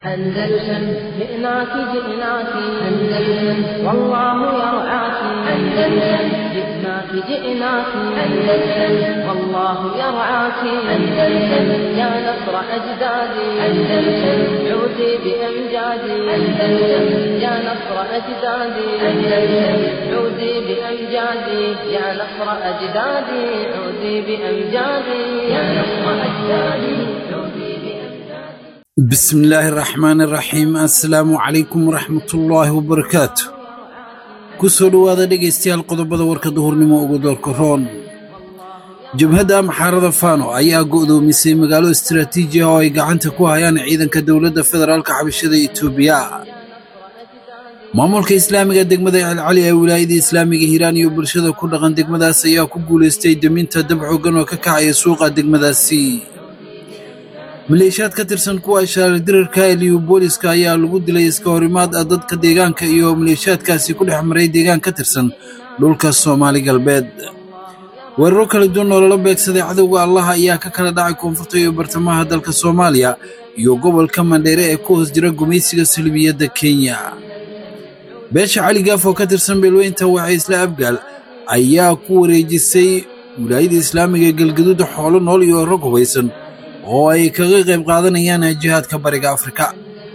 أندلسن جئناك جئناك أندلسن والله يرعاك أندلسن جئناك جئناك أندلسن والله يرعاك أندلسن يا نصر أجدادي أندلسن عودي بأمجادي أندلسن يا نصر أجدادي أندلسن عودي بأمجادي يا نصر أجدادي عودي بأمجادي يا نصر أجدادي عودي بأمجادي بسم الله الرحمن الرحيم assalaamu calaykum waraxmatullaahi wabarakaatu ku soo dhowaada dhegaystayaal qodobada warka duhurnimo ugu doorka roon jabhadda maxaarada fano ayaa go'doomisay magaalo istaraatiiji ah oo ay gacanta ku hayaan ciidanka dowladda federaalka xabashada etoobiya maamulka islaamiga degmada celcali ee wilaayada islaamiga hiiraan iyo bulshada ku dhaqan degmadaas ayaa ku guulaystay deminta dab xooggan oo ka kacaya suuqa degmadaasi maleeshiyaad ka tirsan kuwa shaardirarka ee liyobooliska ayaa lagu dilay iska horimaad ah dadka deegaanka iyo maleeshiyaadkaasi ku dhex maray deegaan ka tirsan dhulka soomaali galbeed weeraro kala duwan oo lala beegsaday cadowga allaha ayaa ka kala dhacay koonfurta iyo bartamaha dalka soomaaliya iyo gobolka mandheere ee ku hoos jira gumaysiga salbiyadda kenya beesha cali gaaf oo ka tirsan beelweynta waxay isla abgaal ayaa ku wareejisay wilaayada islaamiga ee galgaduuda xoolo nool iyo rag hubaysan oo ay kaga qayb qaadanayaan jihaadka bariga afrika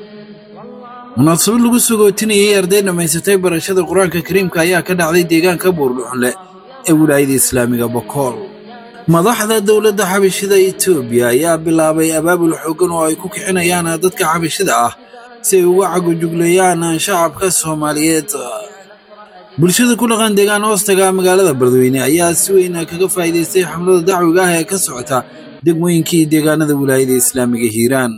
munaasabad lagu sogootinayay arday dhammaysatay barashada qur-aanka kariimka ayaa ka dhacday deegaanka buurdhuxunle ee wilaayada islaamiga bokool madaxda dowladda xabashida etoobiya ayaa bilaabay abaabul xooggan oo ay ku kicinayaan dadka xabashida ah si ay uga cagojugleeyaan shacabka soomaaliyeed bulshada ku dhaqan deegaan hoostaga magaalada beledweyne ayaa si weyn kaga faa'iidaystay xamlada dacwiga ah ee ka socota degmooyinkii deegaanada wilaayada islaamiga hiiraan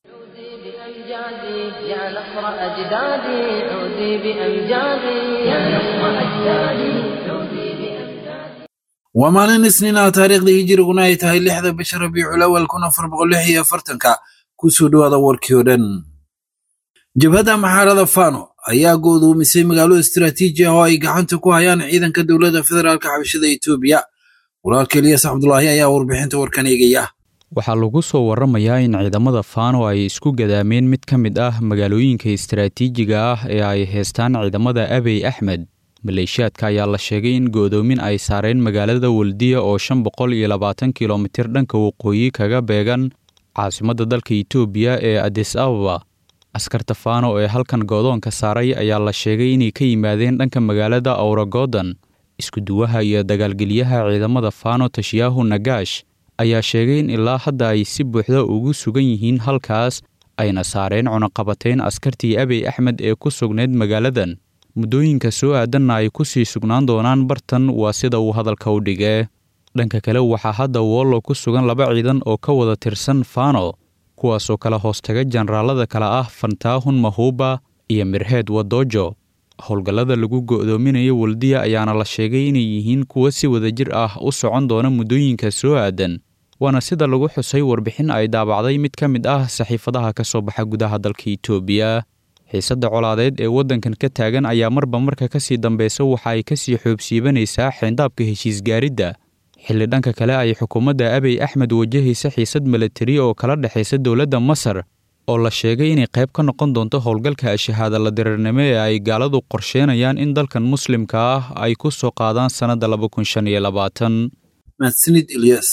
بأمجادي يا نصر أجدادي عودي بأمجادي يا نصر أجدادي عودي بأمجادي waa maalin isniin ah taariikhda hijiriguna ay tahay lixda bisha rabiicul awal kun afar boqol lix iyo afartanka kusoo dhowaada warkii oo dhan jabhadda maxaarada fano ayaa go'doomisay magaalo istaraatiiji ah oo ay gacanta ku hayaan ciidanka dowladda federaalka xabashada etoobiya walaalka eliyas cabdulaahi ayaa warbixinta warkan eegaya waxaa lagu soo warramayaa in ciidamada faano ay isku gadaameen mid ka mid ah magaalooyinka istaraatiijiga ah ee ay heystaan ciidamada abey axmed maleeshiyaadka ayaa la sheegay in go'doomin ay saareen magaalada waldiya oo shan boqol iyo labaatan kilomitir dhanka waqooyi kaga beegan caasimadda dalka itoobiya ee adis ababa askarta faano ee halkan goodoonka saaray ayaa la sheegay inay ka yimaadeen dhanka magaalada awragodan iskuduwaha iyo dagaalgeliyaha ciidamada faano tashiyaahu nagaash ayaa sheegay in ilaa hadda ay si buuxda ugu sugan yihiin halkaas ayna saareen cunaqabateyn askartii abey axmed ee ku sugnayd magaaladan muddooyinka soo aadanna ay ku sii sugnaan doonaan bartan waa sida uu hadalka u dhigee dhanka kale waxaa hadda wollo ku sugan laba ciidan oo ka wada tirsan faano kuwaasoo kala hoostaga jenaraalada kale ah fantaahun mahuuba iyo mirheed wadoojo howlgallada lagu go'doominayo waldiya ayaana la sheegay inay yihiin kuwo si wadajir ah u socon doona muddooyinka soo aadan waana sida lagu xusay warbixin ay daabacday mid ka mid ah saxiifadaha ka soo baxa gudaha dalka itoobiya xiisadda colaadeed ee waddankan ka taagan ayaa marba marka ka sii dambeysa waxa ay ka sii xoobsiibanaysaa xeyndaabka heshiisgaaridda xilli dhanka kale ay xukuumadda abey axmed wajahaysa xiisad milatari oo kala dhexaysa dowladda masar oo la sheegay inay qayb ka noqon doonto howlgalka ashahaada la dirirnimo ee ay gaaladu qorsheenayaan in dalkan muslimka ah ay ku soo qaadaan sannadda laba kun shan iyo labaatan mahadsanid ilyas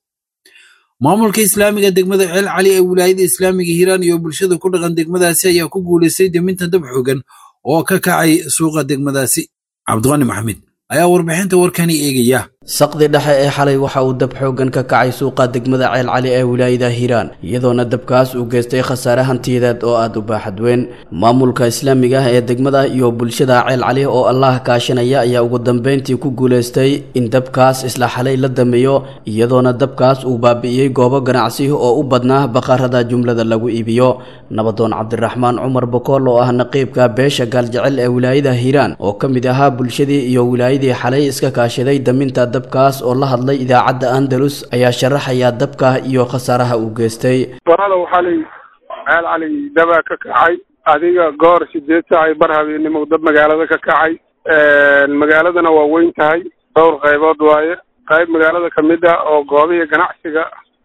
maamulka islaamiga degmada ceel cali ee wilaayada islaamiga hiiraan iyo bulshada ku dhaqan degmadaasi ayaa ku guulaystay deminta dab xoogan oo ka kacay suuqa degmadaasi cabdiqani maxamed ayaa warbixinta warkani eegaya saqdi dhexe ee xalay waxa uu dab xooggan ka kacay suuqa degmada ceel cali ee wilaayada hiiraan iyadoona dabkaas uu geystay khasaare hantiyadeed oo aada u baaxad weyn maamulka islaamiga ah ee degmada iyo bulshada ceel cali oo allah kaashanaya ayaa ugu dambeyntii ku guulaystay in dabkaas isla xalay la dameeyo iyadoona dabkaas uu baabi'iyey goobo ganacsi oo u badnaa baqarada jumlada lagu iibiyo nabadoon cabdiraxmaan cumar bokool oo ah naqiibka beesha gaaljecel ee wilaayada hiiraan oo ka mid ahaa bulshadii iyo wilaayadii xalay iska kaashaday daminta dabkaas oo la hadlay idaacadda andalus ayaa sharaxaya dabka iyo khasaaraha uu geystay barada waxaa lay ceel cali dabaa ka kacay adiga goor sideed saac bar habeenimo dab magaalada ka kacay magaaladana waa weyn tahay dhowr qaybood waaye qayb magaalada kamid ah oo goobihii ganacsiga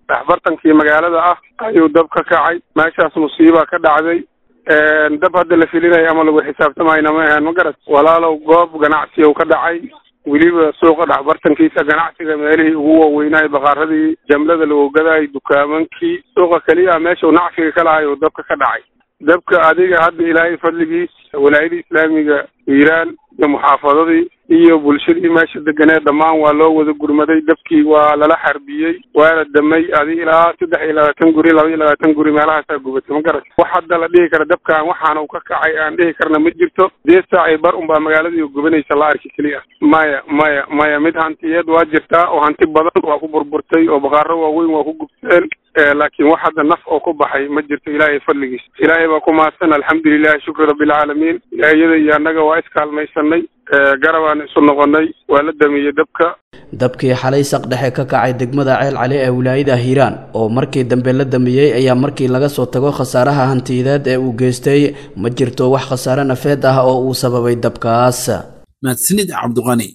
dhexbartankii magaalada ah ayuu dab ka kacay meeshaas musiiba ka dhacday dab hadda la filinayo ama lagu xisaabtamayna ma ahan ma garat walaalow goob ganacsi u ka dhacay weliba suuqa dhexbartankiisa ganacsiga meelihii ugu waaweynaayo bakaaradii jamlada lagu gadaay dukaamankii suuqa keliya meeshuu nacfiga ka lahay uu dabka ka dhacay dabka adiga hadda ilaahay fadligiis walaayada islaamiga iiraan iyo muxaafadadii iyo bulshadii meesha deganeed dhammaan waa loo wada gurmaday dabkii waa lala xarbiyey waana damay adi ilaa saddex iyo labaatan guri laba iyo labaatan guri meelahaasaa gubatay ma garat wax hadda la dhihi kara dabkaan waxaana uu ka kacay aan dhihi karna ma jirto sideed saac iyo bar unbaa magaaladii gubanaysa la arki keliya maya maya maya mid hantiyeed waa jirtaa oo hanti badan waa ku burburtay oo baqaaro waaweyn waa ku gubteen laakiin wax hadda naf oo ku baxay ma jirto ilaahay fadligiis ilaahay baa ku mahadsan alxamdulilahi shukri rabbilcaalamiin ilaahiyada iyo annaga waa iskaalmaysanay garabaan isu noqonay waa la damiyey dabka dabkii xalay saq dhexe ka kacay degmada ceel cali ee wilaayada hiiraan oo markii dambe la damiyey ayaa markii laga soo tago khasaaraha hantiyadeed ee uu geystay ma jirto wax khasaare nafeed ah oo uu sababay dabkaas mahadsanid cabdiqani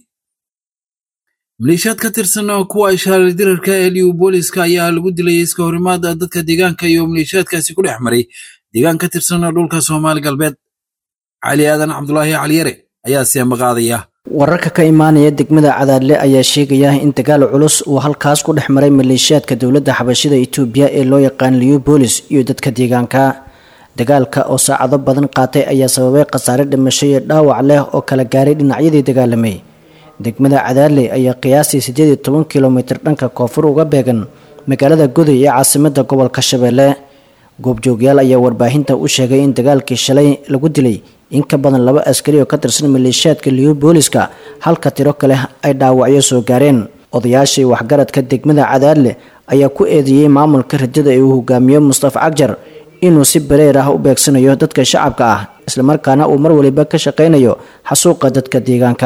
maleeshiyaad ka tirsan oo kuwa ishaarar dirarka ee liubooliska ayaa lagu dilay iska horimaada dadka deegaanka iyo maleeshiyaadkaasi ku dhex maray deegaan ka tirsan dhulka soomaali galbeed cali aadan cabdulaahi caliyare ayaa seemaqaadaya wararka ka imaanaya degmada cadaadle ayaa sheegaya in dagaal culus uu halkaas ku dhex maray maleeshiyaadka dowladda xabashida itoobiya ee loo yaqaan liubolis iyo dadka deegaanka dagaalka oo saacado badan qaatay ayaa sababay khasaare dhimasho iyo dhaawac leh oo kala gaaray dhinacyadii dagaalamay degmada cadaadle ayaa qiyaastii siddeed iyo toban kilomitir dhanka koonfur uga beegan magaalada goday ee caasimada gobolka shabeelle goobjoogyaal ayaa warbaahinta u sheegay in dagaalkii shalay lagu dilay in ka badan laba askari oo ka tirsan maleeshiyaadka liubooliska halka tiro kale ay dhaawacyo soo gaareen odayaashii waxgaradka degmada cadaadle ayaa ku eedeeyey maamulka radada ee uu hogaamiyo mustafa cagjar inuu si bareer ah u beegsanayo dadka shacabka ah islamarkaana uu mar waliba ka shaqaynayo xasuuqa dadka deegaanka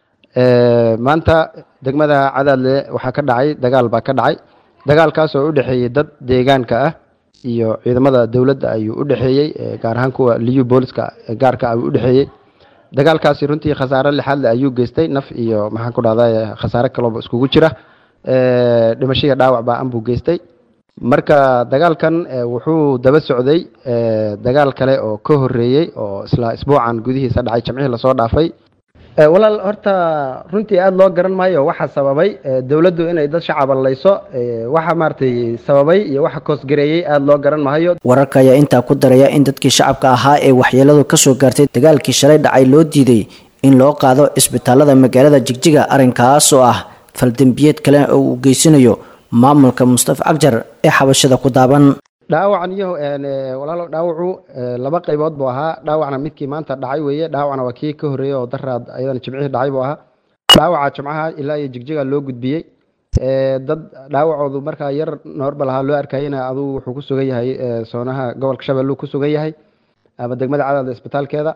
maanta degmada cadaadle waxaa ka dhacay dagaal baa ka dhacay dagaalkaas oo u dhexeeyey dad deegaanka ah iyo ciidamada dowladda ayuu u dhexeeyey gaar ahaan kuwa liyu booliska gaarka ayuu u dhexeeyey dagaalkaasi runtii khasaare lixaadle ayuu geystay naf iyo maxaan ku dhahda khasaare kalooba iskugu jira dhimashiga dhaawac baa anbuu geystay marka dagaalkan wuxuu daba socday dagaal kale oo ka horeeyey oo isla isbuucan gudihiisa dhacay jamcihii lasoo dhaafay walaal horta runtii aada loo garan maayo waxa sababay dowladdu inay dad shacaba layso waxa maaragtay sababay iyo waxa koosgareeyey aada loo garan maayo wararka ayaa intaa ku daraya in dadkii shacabka ahaa ee waxyeeladu kasoo gaartay dagaalkii shalay dhacay loo diiday in loo qaado isbitaalada magaalada jigjiga arrinkaas oo ah faldembiyeed kale oo uu geysanayo maamulka mustafa cagjar ee xabashada ku daaban dhaawacan iyo walaalo dhaawacu laba qaybood buu ahaa dhaawacna midkii maanta dhacay weeye dhaawacna waa kii ka horreeyey oo daraad ayadana jimcihii dhacay buu ahaa dhaawaca jimcaha ilaa iyo jigjiga loo gudbiyey dad dhaawacoodu markaa yar noorbal ahaa loo arkayena aduu wuxuu ku sugan yahay soonaha gobolka shabeelluu ku sugan yahay ama degmada cadaada isbitaalkeeda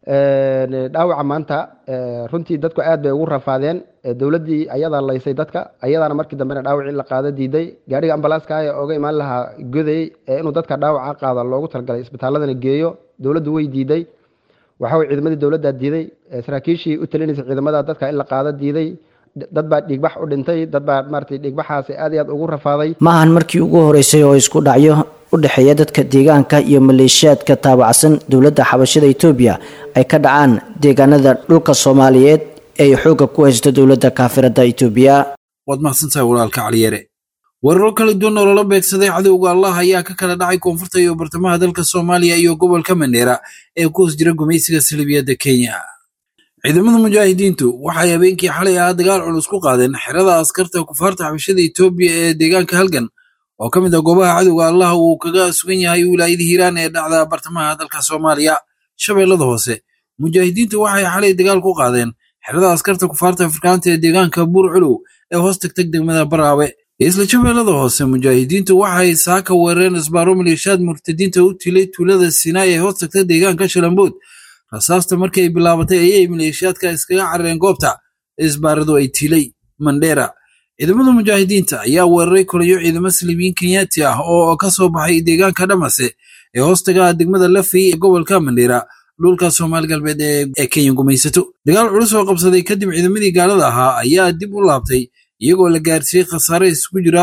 dhaawaca maanta runtii dadku aad bay ugu rafaadeen dowladdii ayadaa laysay dadka ayadaana markii dambena dhaawacii la qaado diiday gaariga ambalaaska ee oga imaan lahaa goday inuu dadka dhaawaca qaada loogu talagalay isbitaaladana geeyo dowladdu way diiday waxawey ciidamadii dowladdaa diiday saraakiishii u talinaysa ciidamada dadka in la qaado diiday dad baa dhiigbax u dhintay dad baa maaragtay dhiigbaxaasi aad iyo aad ugu rafaaday ma ahan markii ugu horeysay oo isku dhacyo u dhexeeya dadka deegaanka iyo maleeshiyaadka taabacsan dowladda xabashada etoobiya ay ka dhacaan deegaanada dhulka soomaaliyeed ee ay xoogga ku haysto dowladda kaafirada etoobiya waad mahadsantahay walaalka caliyare weeraro kala duwan oo lala beegsaday cadowga allah ayaa ka kala dhacay koonfurta iyo bartamaha dalka soomaaliya iyo gobolka mandheera ee ku hoos jira gumaysiga salibiyadda kenya ciidamada mujaahidiintu waxay habeenkii xalay ahaa dagaal culus ku qaadeen xerada askarta kufaarta xabashada etoobiya ee deegaanka halgan oo ka mid ah goobaha cadowga allah uu kaga sugan yahay wilaayada hiiraan ee dhacda bartamaha dalka soomaaliya shabeellada hoose mujaahidiintu waxay xalay dagaal ku qaadeen xerada askarta kufaarta afrikaanta ee deegaanka buur culow ee hoos tagtag degmada baraawe isla shabeellada hoose mujaahidiintu waxay saaka weerareen isbaaro maleeshiyaad murtadiinta u tilay tuulada sinaai ee hoos tagta deegaanka shalambood rasaasta markii ay bilaabatay ayay maleeshiyaadka iskaga carareen goobta isbaaradu ay tilay mandheera ciidamada mujaahidiinta ayaa weeraray kulayo ciidamo saliibiyiin kenyaati ah oo ka soo baxay deegaanka dhamase ee hoostaga degmada lafey ee gobolka mandheera dhulka soomaali galbeed ee kenya gumaysato dagaal culus oo qabsaday kadib ciidamadii gaalada ahaa ayaa dib u laabtay iyagoo la gaarsiiyey khasaare isugu jira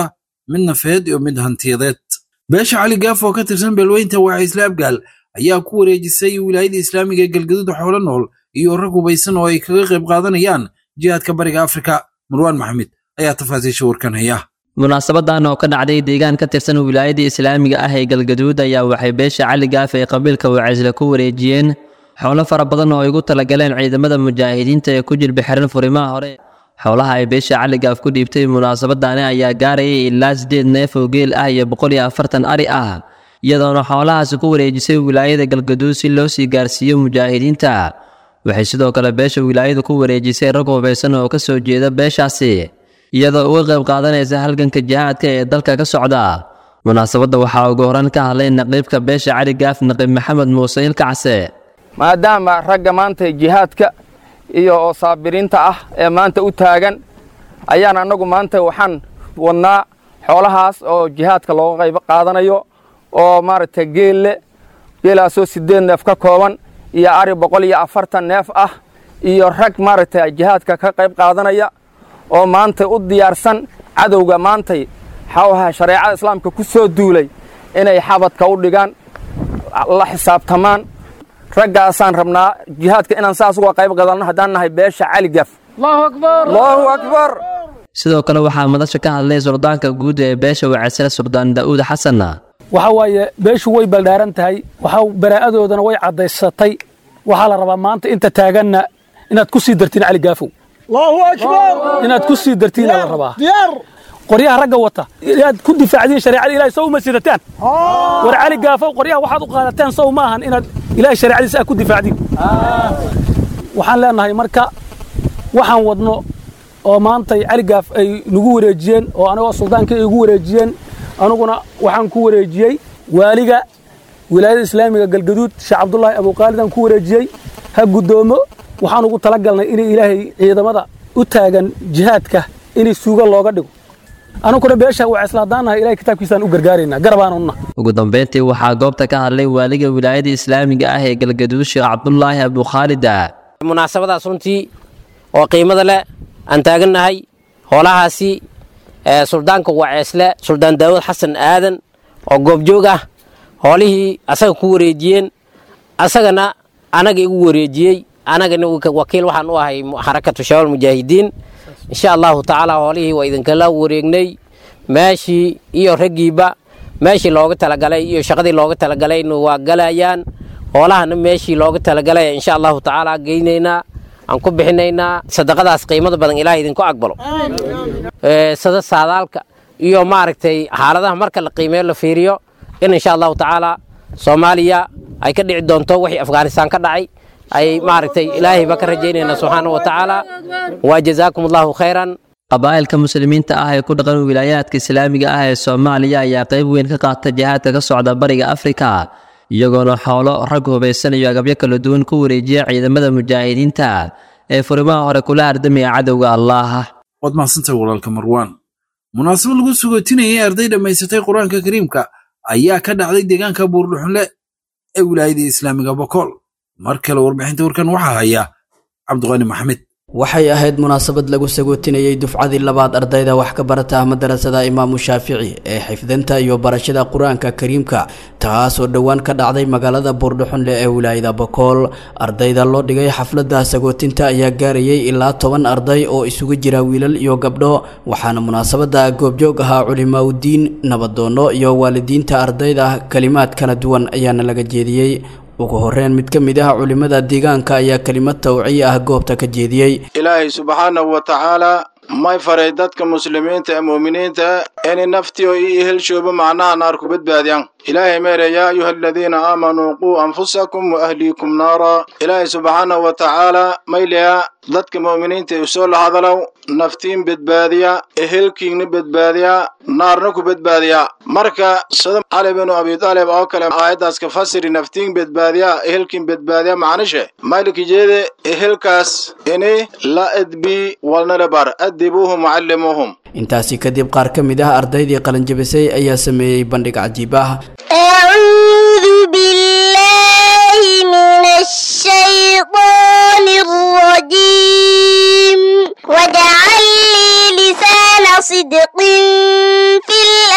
mid nafeed iyo mid hantiyadeed beesha cali gaaf oo ka tirsan beelweynta waaciisle abgaal ayaa ku wareejisay wilaayada islaamiga ee galgaduud xoolo nool iyo rag hubaysan oo ay kaga qayb qaadanayaan jihaadka bariga afrika marwaan maxamed ayaa tafaasiisha warkan haya munaasabadan oo ka dhacday deegaan ka tirsan wilaayada islaamiga ah ee galgaduud ayaa waxay beesha cali gaaf ee qabiilka wacaysle ku wareejiyeen xoolo fara badan oo ay ugu talagaleen ciidamada mujaahidiinta ee ku jilba xiran furimaha hore xoolaha ay beesha cali gaaf ku dhiibtay munaasabadani ayaa gaarayay ilaa siddeed neef oo geel ah iyo boqol iyo afartan ari ah iyadoona xoolahaasi ku wareejisay wilaayada galgaduud si loo sii gaarsiiyo mujaahidiinta waxay sidoo kale beesha wilaayadu ku wareejisay rag hubaysan oo ka soo jeeda beeshaasi iyadoo uga qayb qaadanaysa halganka jihaadka ee dalka ka socda munaasabadda waxaa ugu horan ka hadlay naqiibka beesha cali gaaf naqiib maxamed muuse ilkacse maadaama ragga maanta jihaadka iyo oo saabiriinta ah ee maanta u taagan ayaan annagu maanta waxaan wadnaa xoolahaas oo jihaadka looga qayb qaadanayo oo maaragtay geelle geelaasoo siddeed neef ka kooban iyo ari boqol iyo afartan neef ah iyo rag maaragtay jihaadka ka qayb qaadanaya oo maantay u diyaarsan cadowga maantay xawaha shareecada islaamka ku soo duulay inay xabadka u dhigaan la xisaabtamaan raggaasaan rabnaa jihaadka inaan saas uga qayb qadanno haddaan nahay beesha cali gaf allahu akbar sidoo kale waxaa madasha ka hadlay suldaanka guud ee beesha wacaysle suldaan daa'uud xasan waxa waaye beeshu way baldhaaran tahay waxa baraa'adoodana way caddaysatay waxaa la rabaa maanta inta taaganna inaad ku sii dartiin cali gaafow inaad ku sii dartiina la rabaa qoryaha ragga wata inaad ku difaacdiin shareecada ilahay sow ma sidataan war cali gaafow qoryaha waxaad u qaadateen sow ma ahan inaad ilahay shareecadiisa aad ku difaacdiin waxaan leenahay marka waxaan wadno oo maantay cali gaaf ay nagu wareejiyeen oo anagoo suldaanka ay igu wareejiyeen anuguna waxaan ku wareejiyey waaliga wilaayada islaamiga galgaduud sheekh cabdulaahi abuqaalidaan ku wareejiyey ha guddoomo waxaan ugu talagalnay inay ilaahay ciidamada u taagan jihaadka inay suuga looga dhigo anuguna beesha waa islaadaanahay ilahay kitaabkiisaan u gargaaraynaa garabaanunna ugu dambayntii waxaa goobta ka hadlay waaliga wilaayada islaamiga ah ee galgaduud sheekh cabdulaahi abukhaalida munaasabadaas runtii oo qiimada leh aan taagannahay hoolahaasi suldaanka waceesle suldaan daawud xasan aadan oo goobjoog ah hoolihii asaga ku wareejiyeen asagana anaga igu wareejiyey anagana wakiil waxaan u ahay xarakatu shabaab mujaahidiin insha allahu tacaala hoolihii waa idinkala wareegnay meeshii iyo raggiiba meeshii looga talagalay iyo shaqadii looga talagalayna waa galayaan hoolahana meeshii looga talagalay insha allahu tacaala geynaynaa aan ku bixinaynaa sadaqadaas qiimada badan ilaah idinku aqbalo sada saadaalka iyo maaragtay xaaladaha marka la qiimeeyo la fiiriyo in insha allahu tacaala soomaaliya ay ka dhici doonto wixii afghanistaan ka dhacay ay maaragtay ilaahay baa ka rajaynayna subxaana wa tacaala waa jazaakum allahu khayran qabaa'ilka muslimiinta ah ee ku dhaqan wilaayaadka islaamiga ah ee soomaaliya ayaa qayb weyn ka qaata jihaadka ka socda bariga afrika iyagoona xoolo rag hubaysan iyo agabyo kala duwan ku wareejiya ciidamada mujaahidiinta ee furimaha hore kula ardamaya cadowga allaah waad mahadsantahay walaalka marwaan munaasabad lagu sugootinayay arday dhammaysatay qur-aanka kariimka ayaa ka dhacday deegaanka buurdhuxunle ee wilaayada islaamiga bokool mar kale warbixinta warkan waxaa haya cabdiqani maxamed waxay ahayd munaasabad lagu sagootinayey dufcadii labaad ardayda wax ka barata madarasada imaamu shaafici ee xifdinta iyo barashada qur-aanka kariimka taasoo dhowaan ka dhacday magaalada buurdhuxunle ee wilaayada bokool ardayda loo dhigay xafladda sagootinta ayaa gaarayay ilaa toban arday oo isugu jira wiilal iyo gabdho waxaana munaasabada goobjoog ahaa culimaaudiin nabadoono iyo waalidiinta ardayda kalimaad kala duwan ayaana laga jeediyey ugu horreyn mid ka mid ah culimmada deegaanka ayaa kelimad tawciye ah goobta ka jeediyey ilaahay subxaanahu wa tacaalaa may faray dadka muslimiinta ee mu'miniinta inay naftiyo io ehelshooba macnaha naar ku badbaadiyaan ilaahay meere yaa ayuha aladiina aamanuu quu anfusakum wa ahliikum naara ilaahay subxaanahu wa tacaalaa mayliya dadka mu'miniinta ee usoo lahadalow naftiin badbaadiya ehelkiinna badbaadiya naarna ku badbaadiya marka sida cali binu abi taalib oo kale aayaddaas ka fasiri naftiin badbaadiya ehelkiin badbaadiya macnishe mayliki jeede ehelkaas ini la edbi walnala bar adibuuhum wacallimuuhum intaasi kadib qaar ka mid ah ardaydii qalinjabisay ayaa sameeyey bandhig cajiib ah أعوذ بالله من الشيطان الرجيم واجعل لي لسان صدق في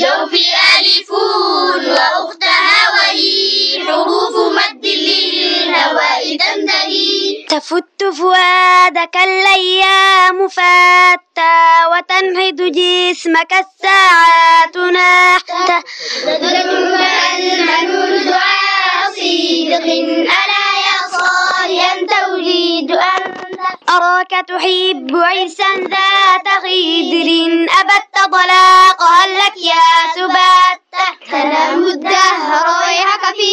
بالجوف ألف وأختها وهي حروف مد للهواء تنتهي تفت فؤادك الأيام فاتى وتنهض جسمك الساعات نحتا تدرك المنون دعاء صدق ألا يا صالحا توليد أنت أراك تحب عرسا ذات خدر أبت طلاق هل لك يا سبات تنام الدهر ويحك في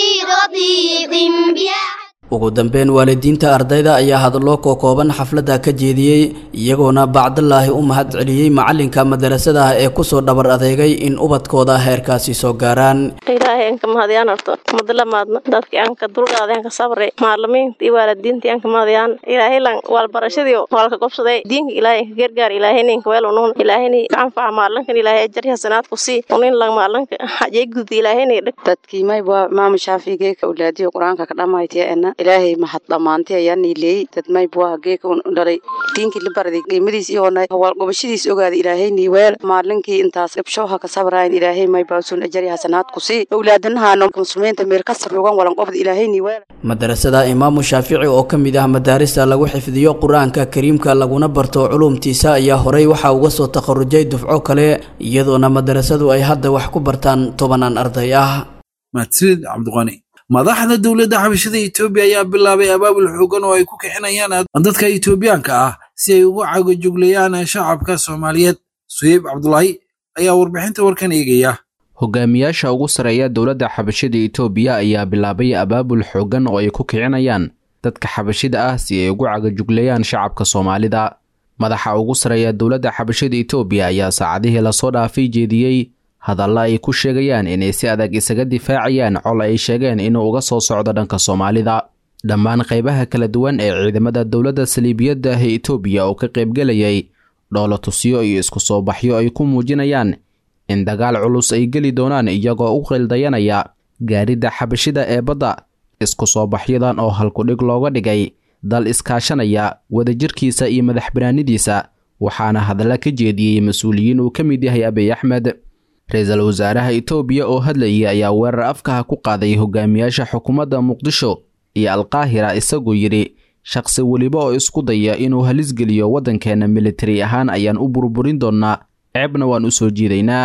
رضيق بها ugu dambeyn waalidiinta ardayda ayaa hadallo kookooban xafladda ka jeediyey iyagoona bacdalaahi u mahad celiyey macalinka madarasada ee kusoo dhabar adeegay in ubadkooda heerkaasi soo gaaraan ilaahay anka mahadiyaan horto madlamaadna dadkii anka dulqaaday anka sabray maalimiinta iyo waalidiintii anka mahadiyaan ilaahay lan waalbarashadii waalka gobsaday diinka ilaahay anka gargaar ilaahay ninka weel unuun ilaahayni anfaca maalinkan ilaahay ajar hasanaad ku sii unin lang maalinka hajay gudi ilaahayni dhig dadkii mayba maama shaafigeeka ulaadiyo qur-aanka ka dhammaytiyaena ilaahay mahad dhammaantay ayaa niileeyey dad mayba geeka dhalay diinkii la baraday qiimadiis iyoona gobashadiis ogaaday ilaahay niiweel maalinkii intaas gabshooha ka sabraayan ilaahay mayba usun ajari hasanaad ku sii awlaadanahaano muslimiinta meel ka sarrugan walan qobda ilaahay niiweel madarasada imaamu shaafici oo ka mid ah madaarista lagu xifdiyo qur-aanka kariimka laguna barto culumtiisa ayaa horey waxaa uga soo takharujay dufco kale iyadoona madarasadu ay hadda wax ku bartaan tobanaan arday ah mahadsanid cabdiqani madaxda dowladda xabashada etoobiya ayaa bilaabay abaabul xoogan oo ay ku kixinayaan dadka etoobiyaanka ah si ay ugu cagajuglayaan shacabka soomaaliyeed suheyb cabdulaahi ayaa warbixinta warkan eegaya hogaamiyaasha ugu sarreeya dowladda xabashida etoobiya ayaa bilaabay abaabul xoogan oo ay ku kicinayaan dadka xabashida ah si ay ugu cagajuglayaan shacabka soomaalida madaxa ugu sarreeya dowladda xabashada etoobiya ayaa saacadihii lasoo dhaafay jeediyey hadalla ay ku sheegayaan inay si adag isaga difaacayaan col ay sheegeen inuu uga soo socdo dhanka soomaalida dhammaan qaybaha kala duwan ee ciidamada dowladda saliibiyadda ah ee etoobiya oo ka qaybgelayay dhoolo tusyo iyo isku soo baxyo ay ku muujinayaan in dagaal culus ay geli doonaan iyagoo u qildayanaya gaaridda xabashida ee badda isku soo baxyadan oo halkudhig looga dhigay dal iskaashanaya wadajirkiisa iyo madax banaanidiisa waxaana hadalla ka jeediyey mas-uuliyiin uu ka mid yahay abiy axmed ra-iisul wasaaraha etoobiya oo hadlayay ayaa weerar afkaha ku qaaday hogaamiyaasha xukuumadda muqdisho iyo alqaahira isagoo yidhi shaqsi weliba oo isku daya inuu halisgeliyo waddankeenna militari ahaan ayaan u burburin doonnaa ceebna waan u soo jiidaynaa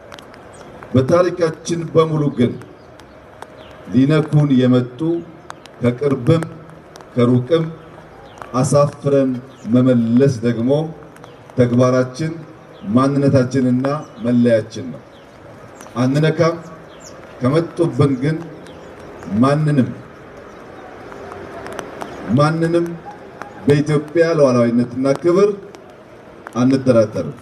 በታሪካችን በሙሉ ግን ሊነኩን የመጡ ከቅርብም ከሩቅም አሳፍረን መመለስ ደግሞ ተግባራችን ማንነታችንና መለያችን ነው። አንነካም። ከመጡብን ግን ማንንም ማንንም በኢትዮጵያ ሉዓላዊነትና ክብር አንደራደርም።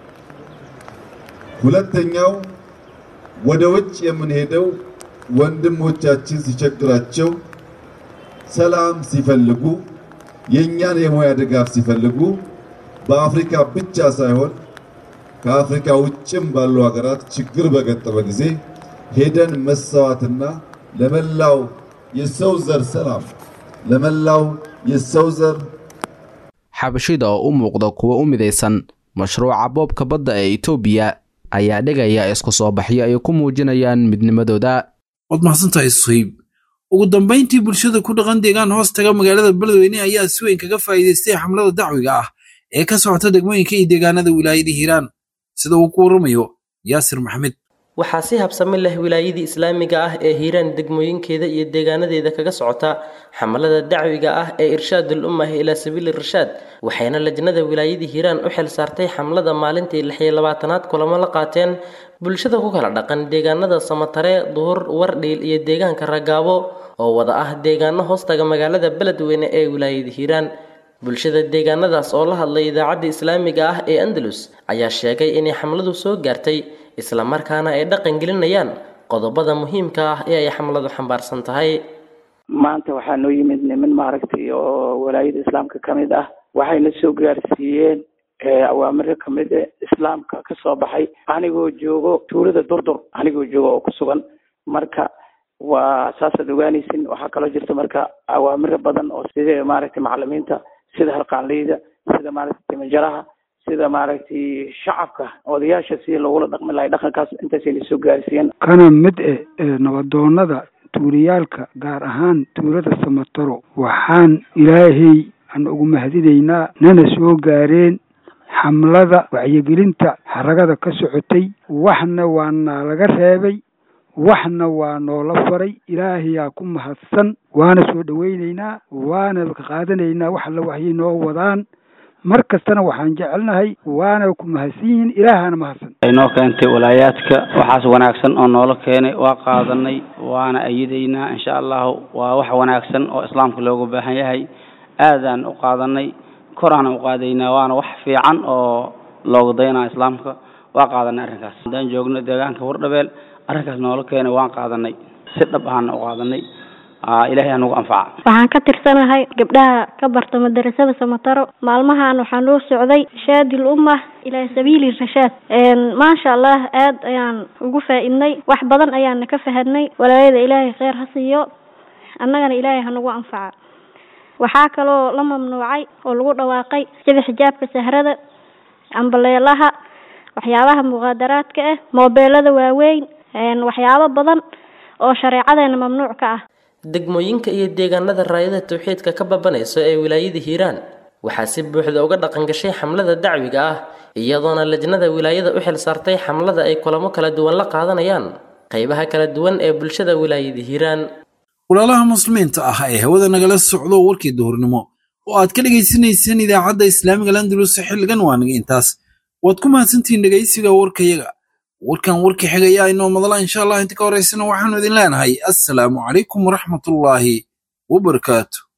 ሁለተኛው ወደ ውጭ የምንሄደው ወንድሞቻችን ሲቸግራቸው፣ ሰላም ሲፈልጉ፣ የእኛን የሙያ ድጋፍ ሲፈልጉ በአፍሪካ ብቻ ሳይሆን ከአፍሪካ ውጭም ባሉ ሀገራት ችግር በገጠመ ጊዜ ሄደን መሰዋትና ለመላው የሰው ዘር ሰላም ለመላው የሰው ዘር xabashida oo u muuqda kuwa u midaysan mashruuca boobka badda ee etoobiya ayaa dhigaya isku soo baxyo ay ku muujinayaan midnimadooda waad mahadsantahay suhayb ugu dambayntii bulshada ku dhaqan deegaan hoos taga magaalada beledweyne ayaa si weyn kaga faa'iidaystay xamlada dacwiga ah ee ka socota degmooyinka iyo deegaanada wilaayada hiiraan sida uu ku warramayo yaasir maxamed waxaa si habsami leh wilaayadii islaamiga ah ee hiiraan degmooyinkeeda iyo deegaanadeeda kaga socota xamalada dacwiga ah ee irshaadul ummah ilaa sabiili irshaad waxayna lajnada wilaayadii hiiraan u xil saartay xamlada maalintii lix iyo labaatanaad kulamo la qaateen bulshada ku kala dhaqan deegaanada samatare duhur wardhiil iyo deegaanka ragaabo oo wada ah deegaano hoostaga magaalada beledweyne ee wilaayada hiiraan bulshada deegaanadaas oo la hadlay idaacadda islaamiga ah ee andalus ayaa sheegay inay xamladu soo gaartay islamarkaana ay dhaqan gelinayaan qodobada muhiimka ah ee ay xamladu xambaarsan tahay maanta waxaa noo yimid niman maaragtay oo walaayada islaamka ka mid ah waxayna soo gaarsiiyeen awaamiro kamid e islaamka ka soo baxay anigoo joogo tuulada durdur anigoo joogo oo ku sugan marka waa saasaad ogaanaysin waxaa kaloo jirta marka awaamiro badan oo sida maaragtay macalimiinta sida halqaanleyda sida maaragtay timajaraha sida maaragtay shacabka odayaasha si logula dhaqmi lahay dhaqankaas intaasay na soo gaarsiiyeen kana mid eh ee nabadoonada tuuliyaalka gaar ahaan tuulada samataro waxaan ilaahay aan ugu mahadinaynaa nana soo gaareen xamlada wacyigelinta xaragada ka socotay waxna waa naa laga reebay waxna waa noola faray ilaahayaa ku mahadsan waana soo dhowaynaynaa waana ka qaadanaynaa wax alla waxyay noo wadaan mar kastana waxaan jecelnahay waana ku mahadsan yihiin ilaahana mahadsan ay noo keentay walaayaadka waxaas wanaagsan oo noola keenay waa qaadanay waana ayidaynaa insha allahu waa wax wanaagsan oo islaamka looga baahan yahay aadaan u qaadanay koraan u qaadaynaa waana wax fiican oo looga daynaa islaamka waa qaadanay arrinkaas haddaan joogno deegaanka wardhabeel arrinkaas noola keenay waan qaadanay si dhab ahaana u qaadanay ilaahay anugu anfaca waxaan ka tirsanahay gabdhaha ka barta madarasada samataro maalmahan waxaa noo socday shaadil umma ilaa sabiili rashaad maasha allah aad ayaan ugu faa-idnay wax badan ayaana ka fahadnay walaayada ilaahay kheyr ha siiyo annagana ilaahay hanagu anfaca waxaa kaloo la mamnuucay oo lagu dhawaaqay sida xijaabka sahrada ambaleelaha waxyaabaha muqaadaraadka ah moobeelada waaweyn waxyaabo badan oo shareecadeena mamnuuc ka ah degmooyinka iyo deegaanada raayada tawxiidka ka babanayso ee wilaayada hiiraan waxaa si buuxda uga dhaqan gashay xamlada dacwiga ah iyadoona lajnada wilaayada u xil saartay xamlada ay kulamo kala duwan la qaadanayaan qaybaha kala duwan ee bulshada wilaayada hiiraan walaalaha muslimiinta ah ee hawada nagala socdo warkii duhurnimo oo aad ka dhegaysanayseen idaacadda islaamiga landulus xilligan waa naga intaas waad ku mahadsantihiin dhegaysiga warkayaga warkan warka xigayaa inoo madala insha allah inta ka horeysana waxaanu idin leenahay assalaamu calaykum waraxmatullaahi wabarakaatu